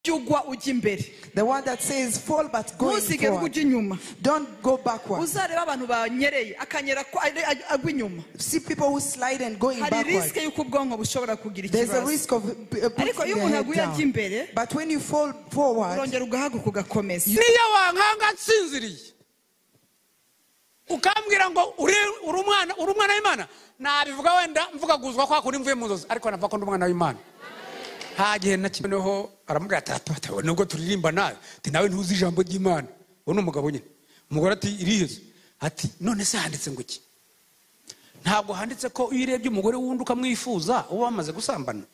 ujye ugwa ujya imbere The one that says fall but go in ntusige ngo forward. ujya inyuma Don't go backward. uzareba abantu banyereye akanyera ko- ari- ari- agwa inyuma See people who slide and going hari risike backward. y'uko ubwonko bushobora kugira There's a ikibazo risk of uh, putting ariko iyo their umuntu head aguye ajya down. imbere But when you fall forward, urongera ugahaguka ugakomeza niyo wankanga nsinziriye ukambwira ngo uri uri umwana uri umwana w'imana nabivuga wenda mvuga guzwa kwa kundi mvuye mu nzozi ariko navuga ko ndi umwana w'imana nta gihe na kimwe noneho aramubwira ati "Atata, nubwo turirimba nawe ati nawe ntuzi ijambo ry'imana uwo ni umugabo nyine umugore ati iriheze ati none se handitse ngo iki ntabwo handitse ko iyo urebye umugore wundi ukamwifuza uba wamaze gusambana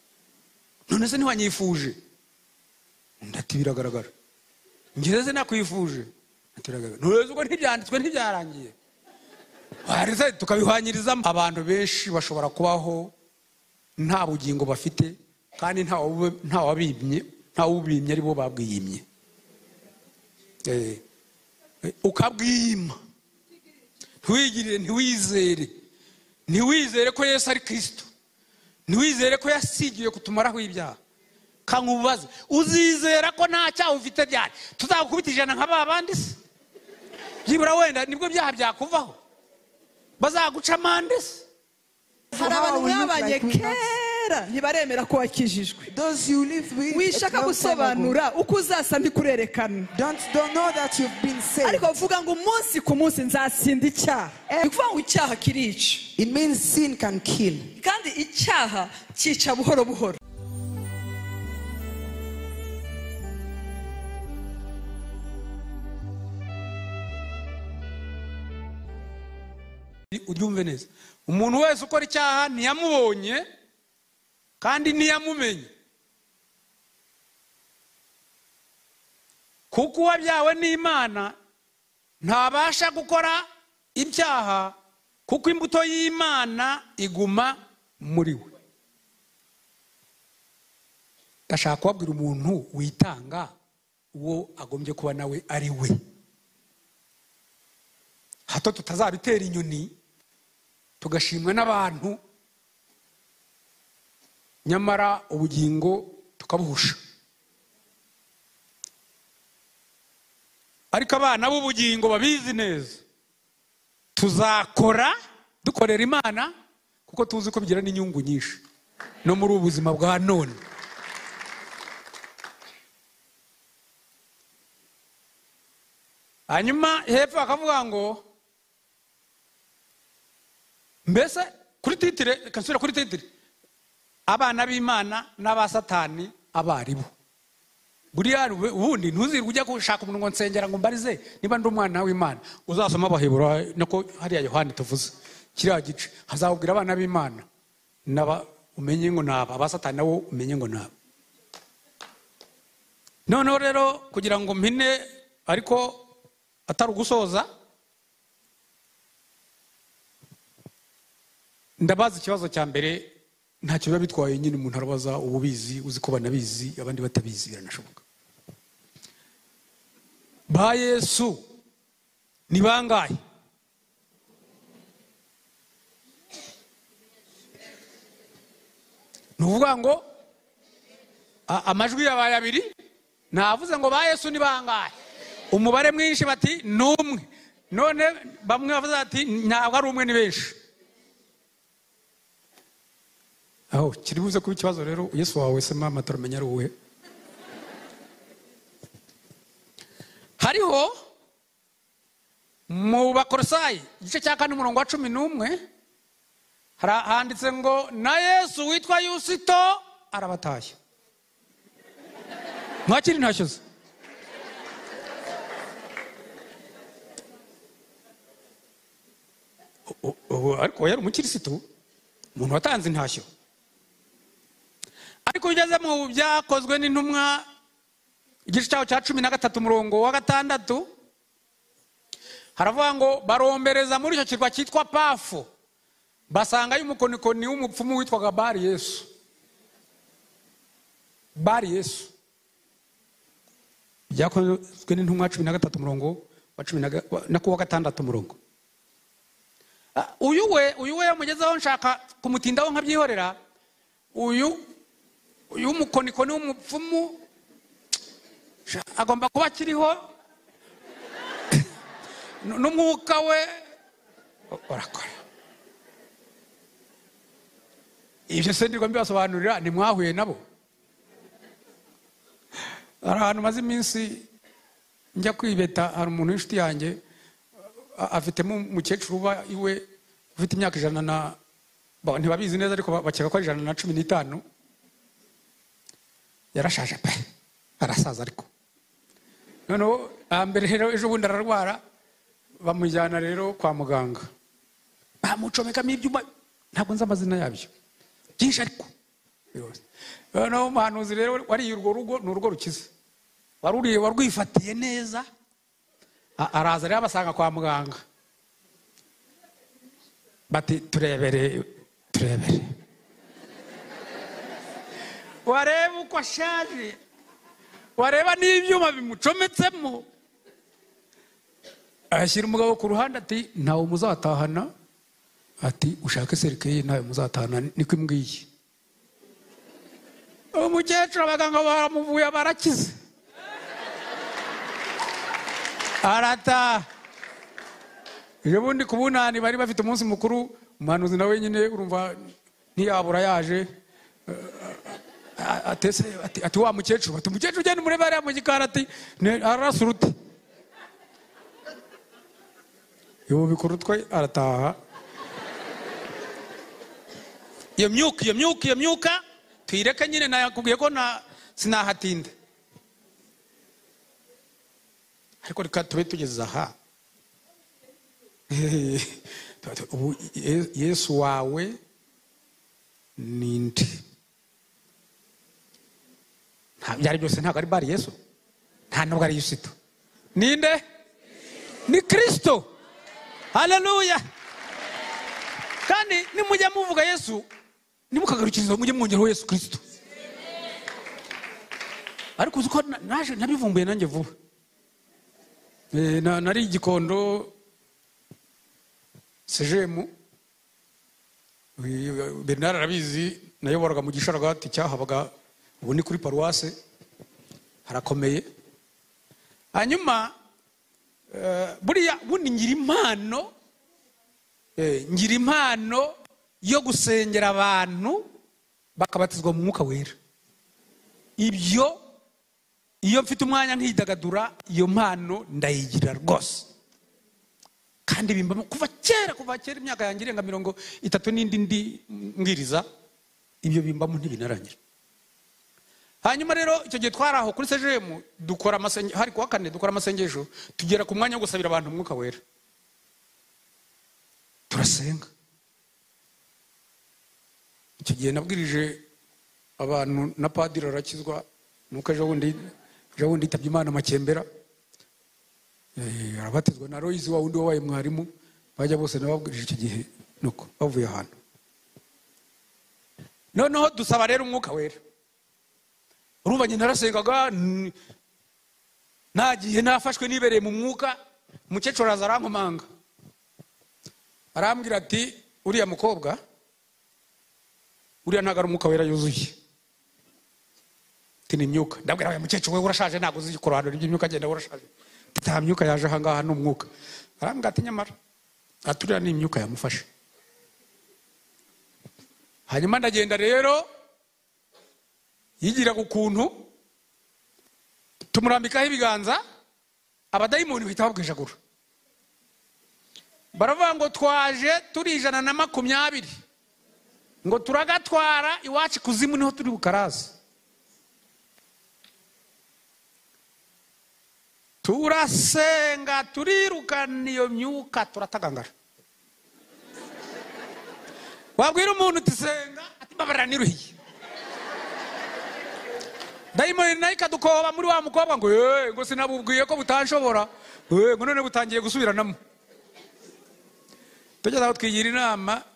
none se ntiwanyifuje undi ati biragaragara ngeze nakwifuje atiraga ntuzi ubwo ntibyanditswe ntibyarangiye wareze tukabihwanyirizamo abantu benshi bashobora kubaho nta bugingo bafite kandi nta wabube- nta wabimye nta wubimye aribo babwiyimye Eh, eh, ukabwiyima ntiwigirire ntiwizere ntiwizere ko yesu ari kirisito ntiwizere ko yasigiye kutumaraho ibyaha kankubaze uzizera ko nta cyaha ufite byari tuzagukubita ijana nka ba bandi se byibura wenda nibwo byaha byakuvaho bazaguca amande se hari How abantu we look mwabanye like we have- kera ntibaremera ko wakijijwe those you live with, a wishaka long time ago, gusobanura uko uzasa ntikurerekana don't don't know that you've been saved. ariko vuga ngo umunsi ku munsi nzatsinda icyaha ni ukuvuga ngo icyaha kirica It means sin can kill. kandi icyaha cyica buhoro buhoro uryumve neza umuntu wese ukora icyaha ntiyamubonye kandi ntiyamumenye kuko uwabyawe n'imana ntabasha gukora ibyaha kuko imbuto y'imana iguma muri we ndashaka kubabwira umuntu witanga uwo agombye kuba nawe ari we hato tutazabitera inyoni tugashimwa n'abantu nyamara ubugingo tukabuhusha ariko abana b'ubugingo babizi neza tuzakora dukorera imana kuko tuzi ko bigira n'inyungu nyinshi no muri ubu buzima bwa none hanyuma hepfo bakavuga ngo mbese kuri titire reka nsubire kuri titire abana b'imana n'abasatani abaribo buriya ube- ubundi ntuzirwe ujya gushaka umuntu ngo nsengera ngo mbarize niba ndi umwana w'imana uzasoma abahebura nako hariya yohani tuvuze kiriya gice hazawubwira abana b'imana n'aba umenye ngo naba abasatani nabo umenye ngo naba noneho rero kugira ngo mpine ariko atari ugusoza ndabaza ikibazo cya mbere ntacyo biba bitwaye nyine umuntu arabaza ububizi uzi ko banabizi abandi batabizi biranashoboka ba yesu ni bangahe ni ukuvuga ngo a- amajwi yabaye abiri navuze ngo ba yesu ni bangahe umubare mwinshi bati ni umwe none bamwe bavuze bati ntabwo ari umwe ni benshi aho kiri buze kuba ikibazo rero yesu wawe se mama turamenya ari uwuhe hariho mu bakorosayi igice cya kane umurongo wa cumi n'umwe hari- handitse ngo na yesu witwa yusito arabatashya ntakiri ntashyuze U- u- ariko yari umukirisitu umuntu watanze intashyo ariko iyo ugeze mu byakozwe n'intumwa igice cyaho cya cumi na gatatu umurongo wa gatandatu haravuga ngo barombereza muri icyo kirwa cyitwa pafu basangayo umukonikoni w'umupfumu witwaga bari yesu bari yesu byakozwe n'intumwa cumi na gatatu umurongo wa cumi na ga- wa- na ku wa gatandatu umurongo Ah, uyu we uyu we yamugezeho nshaka kumutindaho nkabyihorera uyu uyu mukonikoni w'umupfumu Sha- agomba kuba akiriho N- n'umwuka we u- urakora ibyo se ndirwa mbibasobanurira ntimwahuye nabo hari ahantu maze iminsi njya kwibeta hari umuntu w'inshuti yanjye a- afitemo umukecuru uba iwe ufite imyaka ijana na ba- ntibabizi neza ariko ba- bakeka ko ari ijana na cumi n'itanu yarashaje pe arasaza ariko noneho hambere rero ejo bundi ararwara bamujyana rero kwa muganga bamucomekamo ibyuma ntabwo nzi amazina yabyo byinshi ariko yose noneho umuhanuzi rero wariye urwo rugo ni urugo rukize waruriye warwifatiye neza a- araza rero abasanga kwa muganga bati turebere turebere wareba uko ashaje wareba n'ibyuma bimucometsemo ashyira umugabo ku ruhande ati ntawe muzatahana ati ushake serikeye ntawe muzatahana niko imbwiye uwo mukecuru abaganga baramuvuye barakize arataha ejo bundi ku bunani bari bafite umunsi mukuru umuhanuzi nawe nyine urumva ntiyabura yaje atese ati, ati wa mukecuru ati umukecuru ugenda umurebe hariya mu gikari ati "Ne- arasa uruti yubika urutwe arataha iyo myuka iyo myuka iyo myuka tuyireke nyine nakubwiye ko na sinahatinda ariko reka tube tugeze aha ubu Ye- yesu wawe ni nde nta byari byose ntabwo ari bari yesu nta nubwo ari yusito ninde ni kirisito haleluya kandi nimujya muvuga yesu nimukagarukiriza mujye mwongeraho yesu kirisito ariko uzi ko na- naje nabivumbuye nanjye vuba Eh, na- nari igikondo sejemu bernard arabizi nayoboraga mu gisharagati cyahabaga ubu ni kuri paruwase harakomeye hanyuma eh, buriya bundi ngira impano eh, ngira impano yo gusengera abantu bakabatizwa mu mwuka wera ibyo iyo mfite umwanya nkidagadura iyo mpano ndayigira rwose kandi bimbamo kuva kera kuva kera imyaka yanjye irenga mirongo itatu n'indi ndi mbwiriza ibyo bimbamo ntibinarangira hanyuma rero icyo gihe twari aho kuri sejemu dukora amasengesho hari kuwa kane dukora amasengesho tugera ku mwanya wo gusabira abantu umwuka wera turasenga icyo gihe nabwirije abantu na padiri arakizwa nuko ejo bundi ejo bundi yitabye imana makembera Eh, arabatizwa na royisi wa wundi wabaye mwarimu bajya bose nababwirije icyo gihe nuko bavuye ahantu noneho dusaba rero umwuka wera urumva njye narasengaga n- nagiye nafashwe nibereye mu mwuka umukecuru araza arankomanga arambwira ati uriya mukobwa uriya ntabwo ari umwuka wera yuzuye ati ni imyuka ndabwira aya mukecuru we urashaje ntabwo uzi kurohanura iby'imyuka agenda urashaje Ati, nta myuka yaje ahangaha ni umwuka arambwira ati nyamara ati uriya ni imyuka yamufashe hanyuma ndagenda rero yigiraga ukuntu tumurambikaho ibiganza abadayimoni bahita babwijagura baravuga ngo twaje turi ijana na makumyabiri ngo turagatwara iwacu ikuzimu niho turi bukaraza turasenga turirukana iyo myuka turatagangara wabwira umuntu uti senga ati mbabarira niruhiye dayimoni nayo ikadukoba muri wa mukobwa ngo "Eh, ngo sinabubwiye ko butanshobora Eh, ngo none butangiye gusubiranamo tugeze aho twigira inama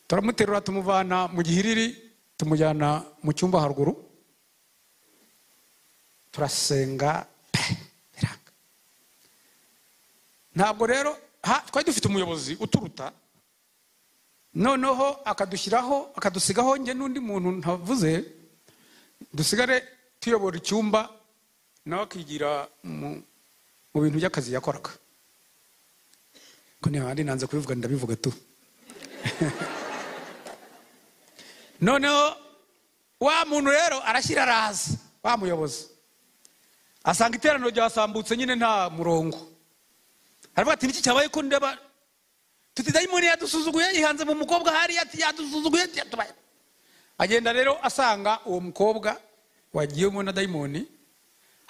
turamuterura tumuvana mu gihiriri tumujyana mu cyumba haruguru turasenga pe biranga ntabwo rero ha- twari dufite umuyobozi uturuta noneho akadushyiraho akadusigaho njye n'undi muntu ntavuze dusigare tuyobora icyumba nawe akigira mu mu bintu by'akazi yakoraga ko ntihandi nanze kubivuga ndabivuga tu noneho wa muntu rero arashyira araza wa muyobozi asanga iteraniro ryasambutse nyine nta murongo aravuga ati niki cyabaye ko ndeba tuti dayimoni yadusuzuguye yihanze mu mukobwa hariya ati yadusuzuguye yatubaye agenda rero asanga uwo mukobwa wagiyemo na dayimoni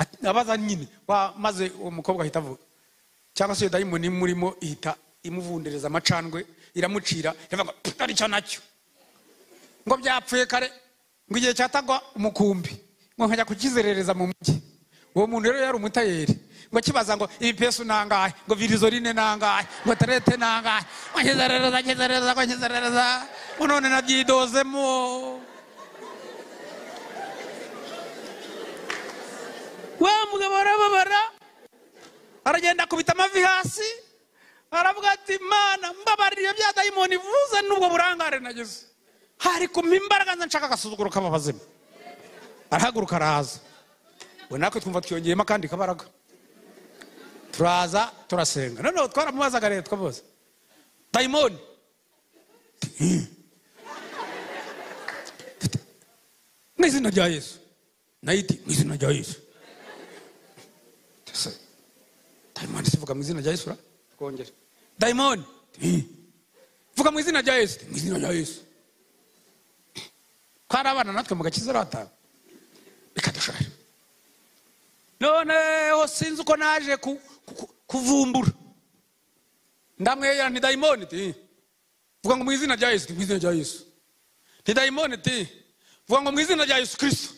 ati- abaza nyine wa- maze uwo mukobwa ahita avuga cyangwa se iyo dayimoni imurimo ihita imuvundereza amacandwe iramucira iravuga ngo "Pfu, aricyo nacyo ngo byapfuye kare ngo igihe cyatagwa umukumbi ngo nkajya kukizerereza mu mujyi uwo muntu rero yari umutayeri ngo akibaza ngo ibipesu nangahe ngo virizorine nangahe ngo terete nangahe ngo nkizerereza nkizerereza ngo nkizerereza ngo none nabyidozemo wa mugabo arababara aragenda akubita amavi hasi aravuga ati mana mbabarira ibyo bya dayimoni ivuze n'ubwo burangare nagize hari kumpa imbaraga nze nshaka agasuzuguro k'ababazimu arahaguruka araza we natwe twumva twiyongeyemo akandi kabaraga turaza turasenga noneho twaramubazaga rero twamubaza dayimoni "Eh." mu izina rya yesu nayiti mu izina rya yesu Ese, dayimoni sivuga mu izina rya yesu ra twongere dayimoni "Eh." vuga mu izina rya yesu mu izina rya yesu twari abana natwe mu gakiza rata bikadushara noneho sinzi uko naje ku- ku- kuvumbura ndamweya nti dayimoni ti vuga ngo mu izina rya yesu ti mu izina rya yesu nti dayimoni ti vuga ngo mu izina rya yesu kirisito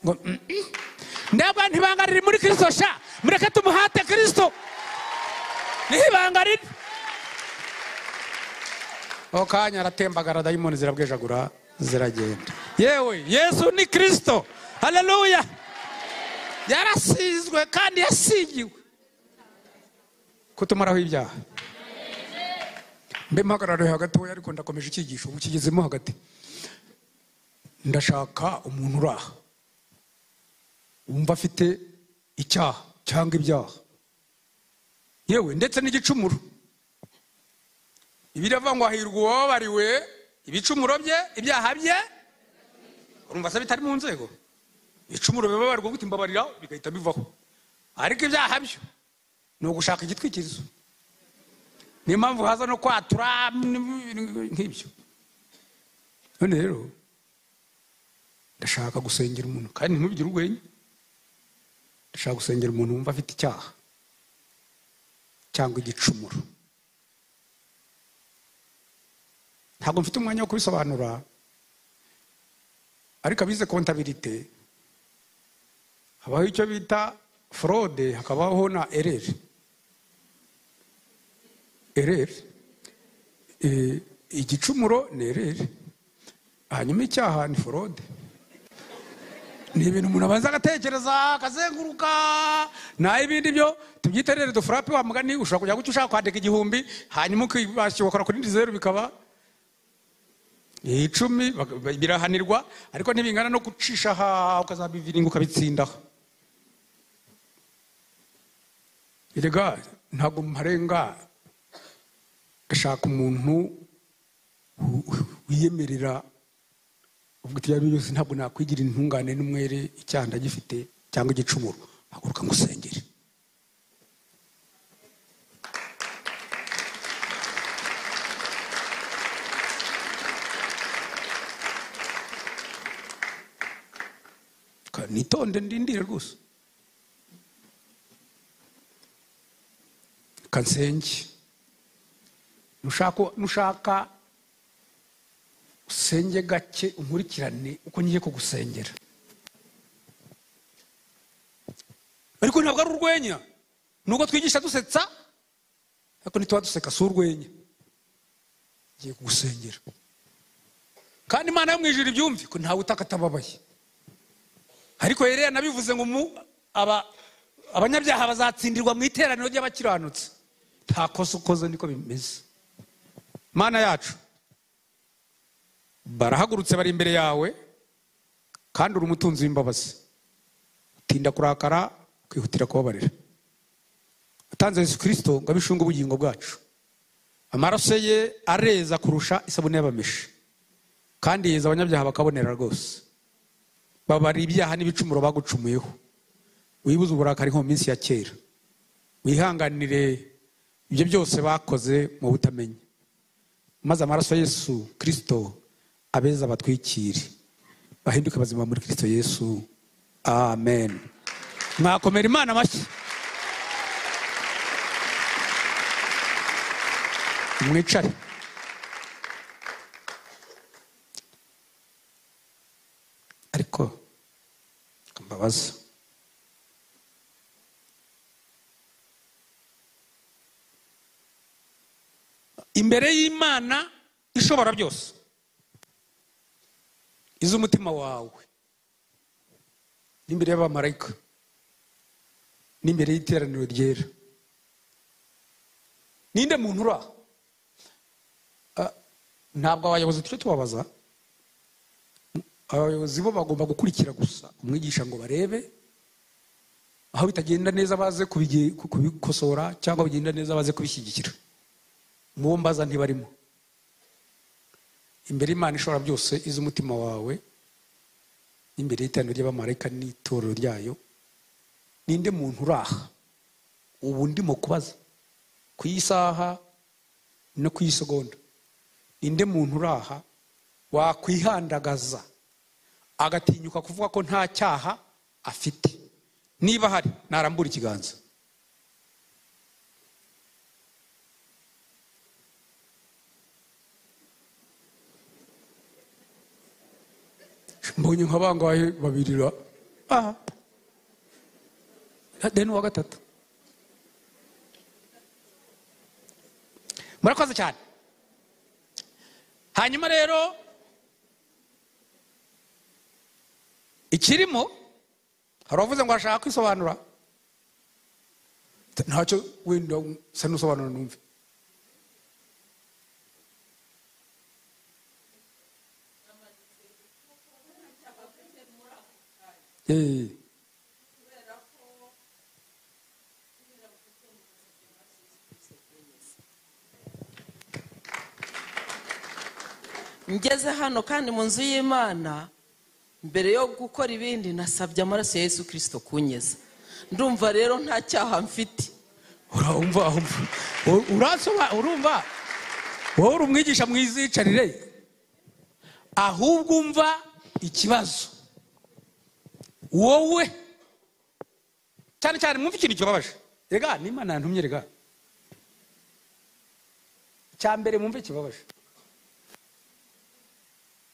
ngo "Mm, mm." ndabwa ntibanga riri muri kirisito sha mureke tumuhate kirisito niho ibanga riri ako kanya aratembagara dayimoni zirabwejagura ziragenda yewe yesu ni kirisito haleluya yarasizwe kandi yasigiwe kutumaraho ibyaha mbe mpagarare hagatoya ariko ndakomeje icyigisho ubu kigezemo hagati ndashaka umuntu uraha wumva afite icyaha cyangwa ibyaha yewe ndetse n'igicumuro ibiravuga ngo hahirwa uwababariwe ibicumuro bye ibyaha bye urumva se bitari mu nzego ibicumuro bibabarirwa gute imbabarira bigahita bivaho ariko ibyaha byo ni ugushaka igitwikirizo niyo mpamvu haza no kwatura n'ibintu nk'ibyo none rero ndashaka gusengera umuntu kandi ntugire urwenya ndashaka gusengera umuntu wumva afite icyaha cyangwa igicumuro ntabwo mfite umwanya wo kubisobanura ariko abize kontabirite habaho icyo bita forode hakabaho na ereri ereri Eh, igicumuro ni ereri hanyuma icyaha ni forode ni ibintu umuntu abanza agatekereza akazenguruka naho ibindi byo tubyite rero dufurape wa mugani ushobora kujya guca ushaka kwandika igihumbi hanyuma ukibasha ugakora kuri zeru bikaba icumi bak- ba- birahanirwa ariko ntibingana no gucisha aha ukazabiviringa ukabitsindaho erega ntabwo mparenga ndashaka umuntu wi- wi- wiyemerera ubwo ibyo ari byo byose ntabwo nakwigira intungane n'umwere icyaha ndagifite cyangwa igicumuro haguruka ngo usengere Ka- nitonde ndindire rwose kansenge nushaka nushaka usenge gake unkurikirane uko ngiye kugusengera ariko ntabwo ari urwenya nuko twigisha dusetsa ariko ntituba duseka si urwenya ngiye kugusengera kandi imana yo mu ijuru ibyumve ko ntawe utaka atababaye ariko yereya nabivuze ngo mu- aba- abanyabyaha bazatsindirwa mu iteraniro ry'abakiranutsi nta kosa ukoze niko bimeze mana yacu barahagurutse bari imbere yawe kandi uri umutunzi w'imbabazi tinda kurakara kwihutira kubabarira atanze yesu kirisito ngo abishunge ubugingo bwacu amaraso ye areza kurusha isabune y'abameshi kandi yeza abanyabyaha bakabonera rwose babara ibyaha n'ibicumuro bagucumuyeho wibuze uburakari nko mu minsi ya kera wihanganire ibyo byose bakoze mu butamenya maze amaraso ya yesu kirisito abeza abatwikire bahinduke bazima muri kirisito yesu amen mwakomera imana amashyi mwicare ariko mbabaza imbere y'imana ishobora byose iz'umutima wawe n'imbere y'abamarayika n'imbere y'iteraniro ryera ninde muntu uri aha Ah, ntabwo abayobozi tujya tubabaza abayobozi bo bagomba gukurikira gusa umwigisha ngo barebe aho bitagenda neza baze kubige- ku- kubikosora cyangwa bigenda neza baze kubishyigikira mubo mbaza ntibarimo imbere y'imana ishobora byose iz'umutima wawe n'imbere y'iteraniro ry'abamarayika n'itorero ryayo ninde muntu uraha ubu ndimo kubaza ku isaha no ku isegonda ninde muntu uraha wakwihandagaza agatinyuka kuvuga ko nta cyaha afite niba hari narambura ikiganza mbonye nka bangahe babiri ra aha deni uwa gatatu murakoze cyane hanyuma rero ikirimo hari uwavuze ngo arashaka kwisobanura ntacyo wenda usa n'usobanura numve Eh. ngeze hano kandi mu nzu y'imana mbere yo gukora ibindi nasabye amaraso ya yesu kirisito kunyeza ndumva rero nta cyaha mfite urumva urumva U- urasoba- urumva wowe uri umwigisha mwizicarire ahubwo umva ikibazo wowe cyane cyane mwumva ikintu kibabaje rega n'imana yantumye rega cya mbere mwumve kibabaje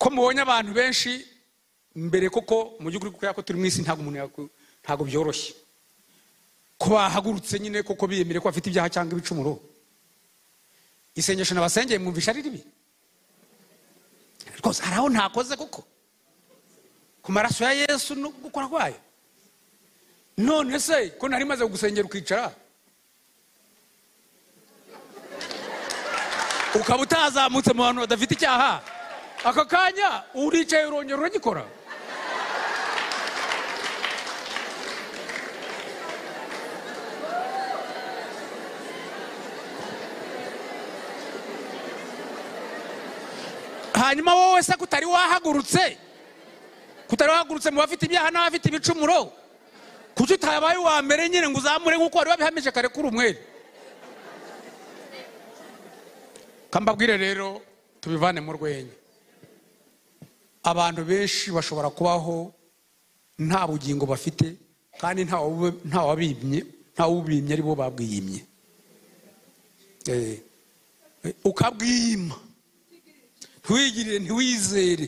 ko mubonye abantu benshi mbere koko mu by'ukuri kubera ko turi mu isi ntabwo umuntu yaku- ntabwo byoroshye ko bahagurutse nyine koko biyemere ko bafite ibyaha cyangwa ibicumuro isengesho nabasengeye mwumvisha ari ribi rwose hari aho ntakoze kuko ku maraso ya yesu no gukora kwayo none se ko nari maze gusengera ukicara ukaba utazamutse mu bantu badafite icyaha aka kanya uricaye urongera uragikora hanyuma wowe se kutari wahagurutse kutari wahagurutse mu bafite ibyaha n'abafite ibicumuro kuki utabaye uwa mbere nyine ngo uzamure nk'uko wari wabihamije kare kuri umwere kambabwire rero tubivane mu rwenya abantu benshi bashobora kubaho nta bugingo bafite kandi nta wabube- nta wabimye nta wubimye ari bo babwiyimye Eh, eh, ukabwiyima ntiwigirire ntiwizere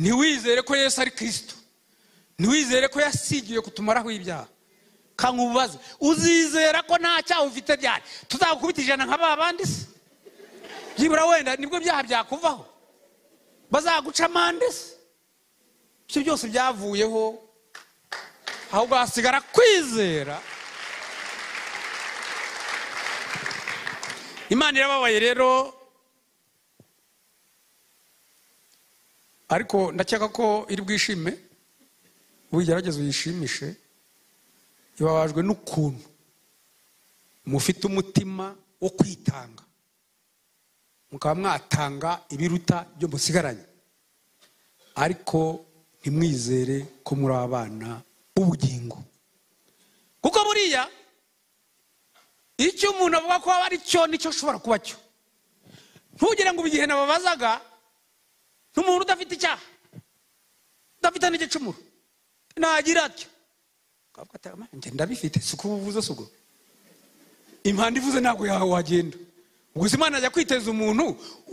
ntiwizere ko yesu ari kirisito ntiwizere ko yasigiye kutumaraho ibyaha kandi ubaze uzizera ko nta cyaha ufite byari tuzagukubita ijana nka ba bandi se byibura wenda nibwo byaha byakuvaho bazaguca amande se ibyo byose byavuyeho ahubwo hasigara kwizera imana irababaye rero ariko ndakeka ko iri bwishime wigerageza uyishimishe babajwe n'ukuntu mufite umutima wo kwitanga mukaba mwatanga ibiruta byo musigaranye ariko ntimwizere ko muri abana b'ubugingo kuko buriya icyo umuntu avuga ko aba ari cyo nicyo ashobora kuba cyo ntugire ngo igihe nababazaga n'umuntu udafite icyaha udafite n'igicumuro nagira atyo akavuga ati "Ama, njye ndabifite si uko ubuvuze si ubwo impanda ivuze ntabwo yawe wagenda ubwo se imana ajya kwiteza umuntu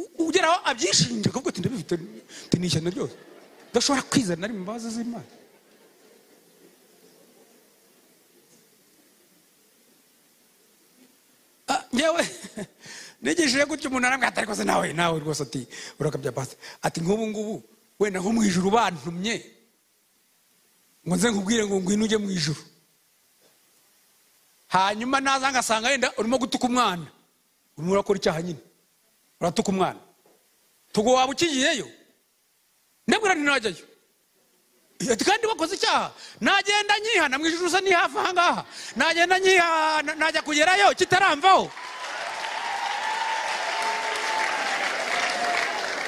u- ugera aho abyishinja akavuga ati ndabifite ati ni ishyano ryose udashobora kwizana ari mu mbabazi z'imana Ah, ngewe nigishije gutyo umuntu arambwira ati ariko se nawe nawe rwose ati urakabya pasi ati nk'ubu ngubu wenda nko mu ijuru bantumye ngo nze nkubwire ngo ngwino ujye mu ijuru hanyuma naza ngasanga yenda urimo gutuka umwana urimo urakora icyaha nyine uratuka umwana tugo waba ukigiyeyo ndabwira nti najyayo ati kandi wakoze icyaha nagenda nyihana mu ijuru usa n'ihafi aha ngaha nagenda nyihana najya kugerayo kitaramvaho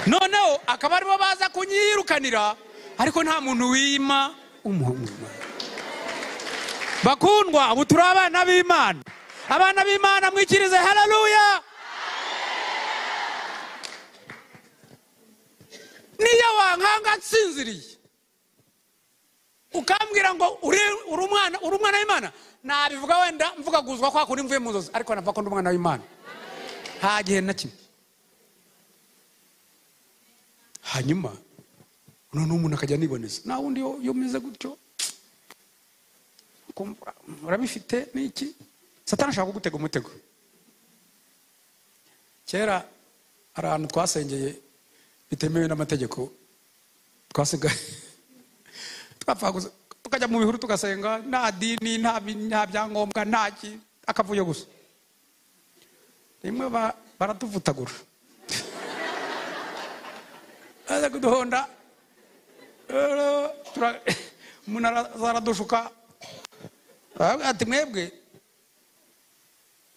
noneho akaba aribo baza kunyirukanira ariko nta muntu wima umuhungu bakundwa ubu turi abana b'imana abana b'imana mwikirize hararuya niyo wankanga nsinziriye ukambwira ngo uri- uri umwana uri umwana w'imana nabivuga wenda mvuga guzwa kwa kundi mvuye mu nzozi ariko nava ko ndi umwana w'imana nta gihe na kimwe hanyuma noneho umuntu akajya aniboneza nta wundi yo- yo umeze gutyo ukumva, urabifite ni iki satani ashaka kugutega umutego kera hari ahantu twasengeye bitemewe n'amategeko twasenga twapfaga gusa- tukajya mu bihuru tugasenga nta dini nta bi- nta byangombwa nta ki akavuyo gusa rimwe ba- baratuvutagura baza kuduhonda rero tura- umuntu araza aradushuka aravuga ati mwebwe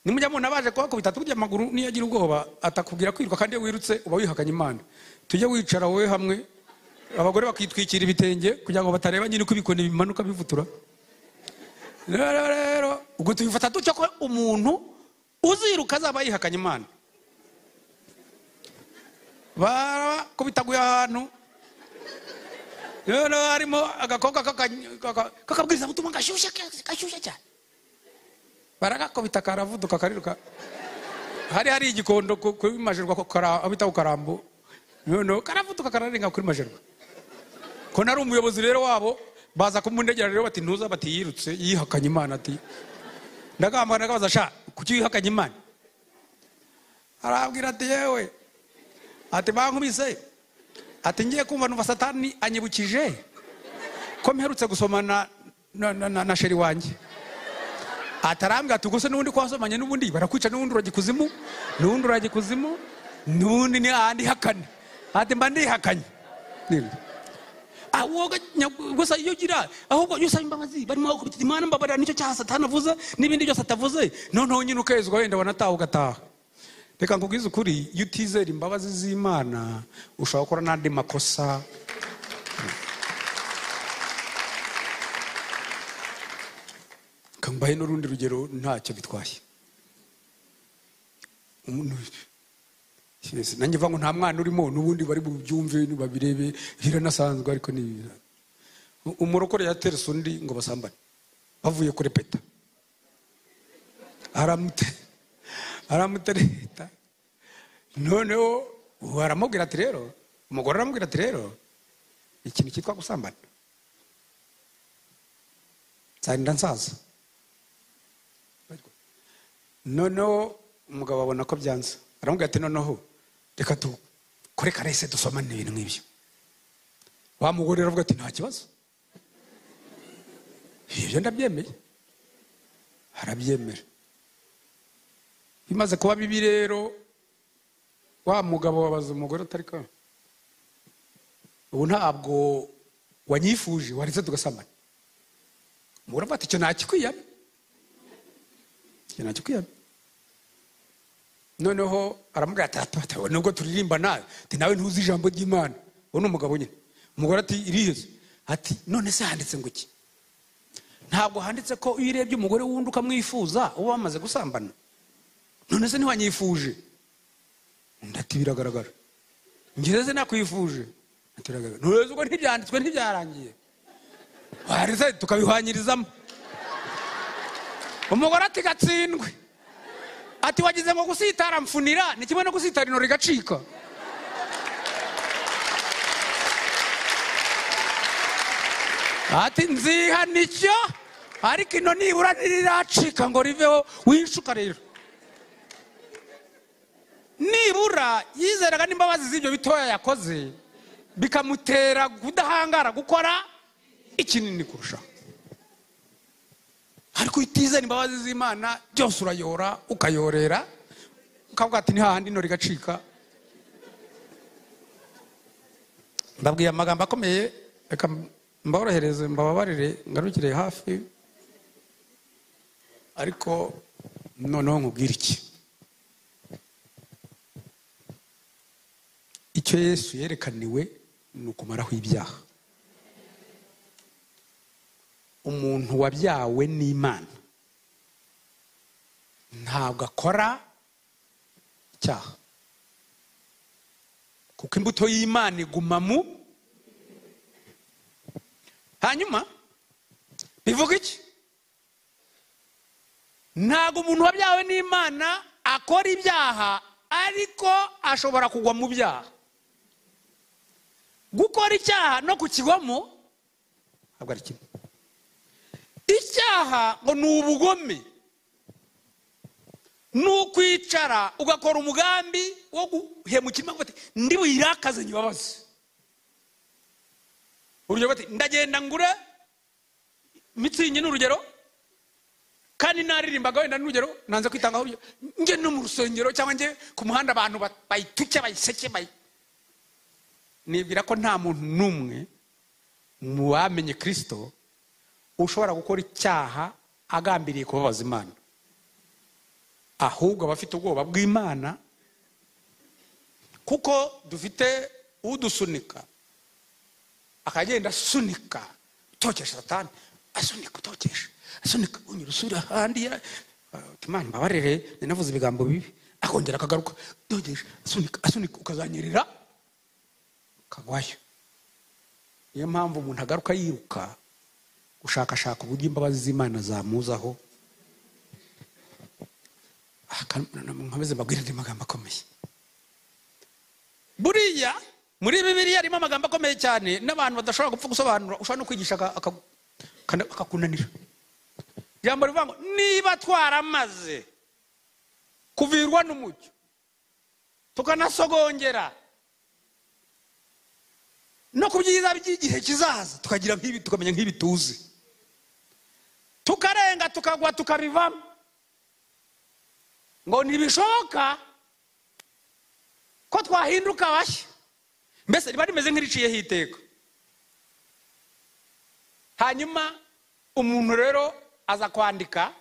nimujya mubona baje kubakubita tujye amaguru niyo agira ubwoba atakubwira kwiruka kandi iyo wirutse uba wihakanye imana tujye wicara wowe hamwe abagore bakitwikira ibitenge kugira ngo batareba nyine uko ibikoni bimanuka bivutura rero rero ubwo tubifata dutya ko umuntu uziruka azaba yihakanye imana barakubitaguye ahantu rero harimo agakobwa k'aka- k'aka- k'akabwiriza butumwa gashyushye gashyushye cyane baragakubita karavuduka kariruka hari hari igikondo ku- kuri majerwa ko kara- abita ko karambo noneho karavuduka kararenga kuri majerwa ko nari umuyobozi rero wabo baza kumundegera rero bati ntuza bati yirutse yihakanye imana ati ndagahamagara ndagabaza sha kuki wihakanye imana arabwira ati yewe ati bankubise ati ngiye kumva numva satani anyibukije ko mperutse gusomana na, na, na, na sheri wanjye atarambwira ati ubwo se n'ubundi ko wasomanye n'ubundi barakwica n'ubundi uragikuzimu n'ubundi uragikuzimu n'ubundi ni ahandi hakane ati mba ndihakanye Nibyo. Ah, wowe nya- gusa iyo ugira ahubwo iyo usaba imbabazi barimo bakubitira imana mbabarira nicyo cyaha satani avuze n'ibindi byose atavuze noneho nyine ukezwa wenda wanataha ugataha reka nkubwize ukuri iyo utizera imbabazi z'imana ushobora gukora n'andi makosa kambaye n'urundi rugero ntacyo bitwaye umuntu Yes, nanjye mva ngo nta mwana urimo n'ubundi bari bubyumve babirebe biranasanzwe ariko ni ibira umurokore yaterese undi ngo basambane bavuye kure peta aramute aramutereta noneho ubu aramubwira ati rero umugore aramubwira ati rero ikintu cyitwa gusambana nzarinda nsaza noneho umugabo abona ko byanze aramubwira ati noneho reka dukore karese dusomane ibintu nk'ibyo wa mugore aravuga ati nta kibazo ibyo ndabyemeye arabyemera bimaze kuba bibi rero wa mugabo wabaza umugore utari ka ubu ntabwo wanyifuje waretse tugasamana umugore avuga ati icyo ntakikwiyana Iki nacyo kwiyamye noneho aramubwira ati atatawe nubwo turirimba nawe ati nawe ntuzi ijambo ry'imana uwo ni umugabo nyine umugore ati iriheze ati none se handitse ngo iki ntabwo handitse ko iyo urebye umugore wundi ukamwifuza uba wamaze gusambana none se ntiwanyifuje undi ati biragaragara ngereze nakwifuje ati biragaragara none se ubwo ntibyanditswe ntibyarangiye wareze tukabihwanyirizamo umugore ati gatsindwe ati wagize ngo gusitara mfunira ni kimwe no gusitara ino rigacika ati nziha nicyo ariko ino nibura ntiriracika ngo riveho winshuka rero nibura yizeraga n'imbabazi z'ibyo bitoya yakoze bikamutera kudahangara gukora ikinini kurushaho ariko utizera imbabazi z'imana byose urayora ukayorera ukavuga ati ni hahandi ino rigacika mbabwiye amagambo akomeye reka mborohereze mbababarire ngarukire hafi ariko noneho nkubwire iki icyo yesu yerekaniwe ni ukumaraho ibyaha umuntu wabyawe n'imana ntabwo akora icyaha kuko imbuto y'imana iguma mu hanyuma bivuga iki ntabwo umuntu wabyawe n'imana akora ibyaha ariko ashobora kugwa mu byaha gukora icyaha no kukigwamo ntabwo ari kimwe icyaha ngo ni ubugome ni ukwicara ugakora umugambi wo guhemukira imbaga ndi buyirakaze nyibabaze urugero bati ndagenda ngure mitsingi ni urugero kandi naririmbaga wenda n'urugero nanze kwitangaho urugero njye no mu rusengero cyangwa njye ku muhanda abantu bayituke bayiseke bayi nibwira ko nta muntu n'umwe mu bamenye kirisito ushobora gukora icyaha agambiriye kubabaza imana ahubwo aba afite ubwoba bw'imana kuko dufite udusunika akagenda asunika utokesha satani asunika utokesha asunika unyura usura ahandi ya- ati, imana mbabarire ninavuze ibigambo bibi akongera akagaruka dogesha asunika asunika ukazanyerera kagwayo niyo mpamvu umuntu agaruka yiruka gushakashaka uburyo imbabazi z'imana zamuzaho nkomeze mbabwire andi magambo akomeye buriya muri bibiriya harimo amagambo akomeye cyane n'abantu badashobora gupfa gusobanura ushobora no kwigisha aka- aka- kana- akakunanira ijambo rivuga ngo niba twaramaze kuvirwa n'umucyo tukanasogongera no ku byiza by'igihe kizaza tukagira nk'ibi tukamenya nk'ibi tuzi tukarenga tukagwa tukabivamo ngo ntibishoboka ko twahinduka bashya mbese riba rimeze nk'iriciyeho iteka hanyuma umuntu rero aza kwandika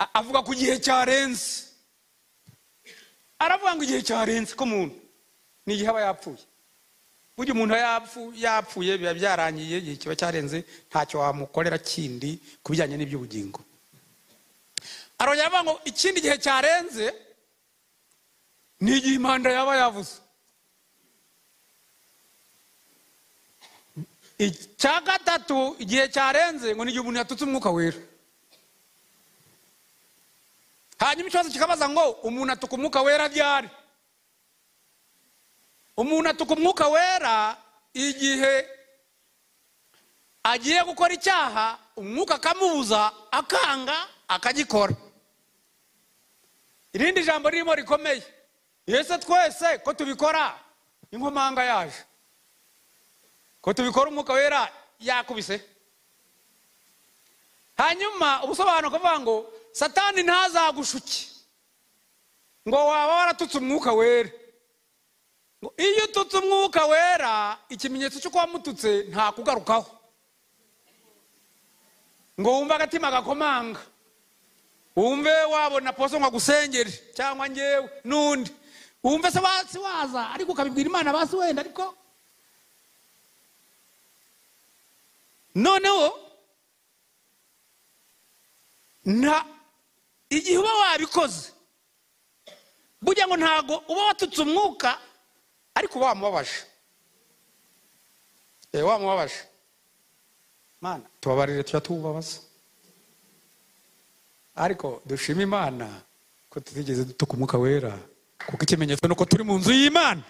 a- avuga ku gihe cyarenze aravuga ngo igihe cyarenze k'umuntu ni igihe aba yapfuye burya umuntu yapfu- yapfuye biba byarangiye igihe kiba cyarenze ntacyo wamukorera kindi ku bijyanye n'iby'ubugingo arongera avuga ngo ikindi gihe cyarenze ni igihe impanda yaba yavuze icya gatatu igihe cyarenze ngo ni igihe umuntu yatutse umwuka wera hanyuma ikibazo kikabaza ngo umuntu atuka umwuka wera ryari umuntu atuka umwuka wera igihe agiye gukora icyaha umwuka akamubuza akanga akagikora irindi jambo ririmo rikomeye yese twese ko tubikora inkomanga yaje ko tubikora umwuka wera yakubise hanyuma ubusobanuro kuvuga ngo satani ntazagushuke ngo waba waratutse umwuka wera ngo iyo ututse umwuka wera ikimenyetso cy'uko wamututse ntakugarukaho ngo wumve agatima gakomanga wumve wabona poso ngo agusengere cyangwa ngewe n'undi wumve se basi waza ariko ukabibwira imana basi wenda ariko noneho nta igihe uba wabikoze burya ngo ntago uba watutse umwuka ariko uba wamubabaje Eh, wamubabaje mana tubabarire tujya tuwubabaza ariko dushima imana ko tutigeze dutuka umwuka wera kuko ikimenyetso ni uko turi mu nzu y'imana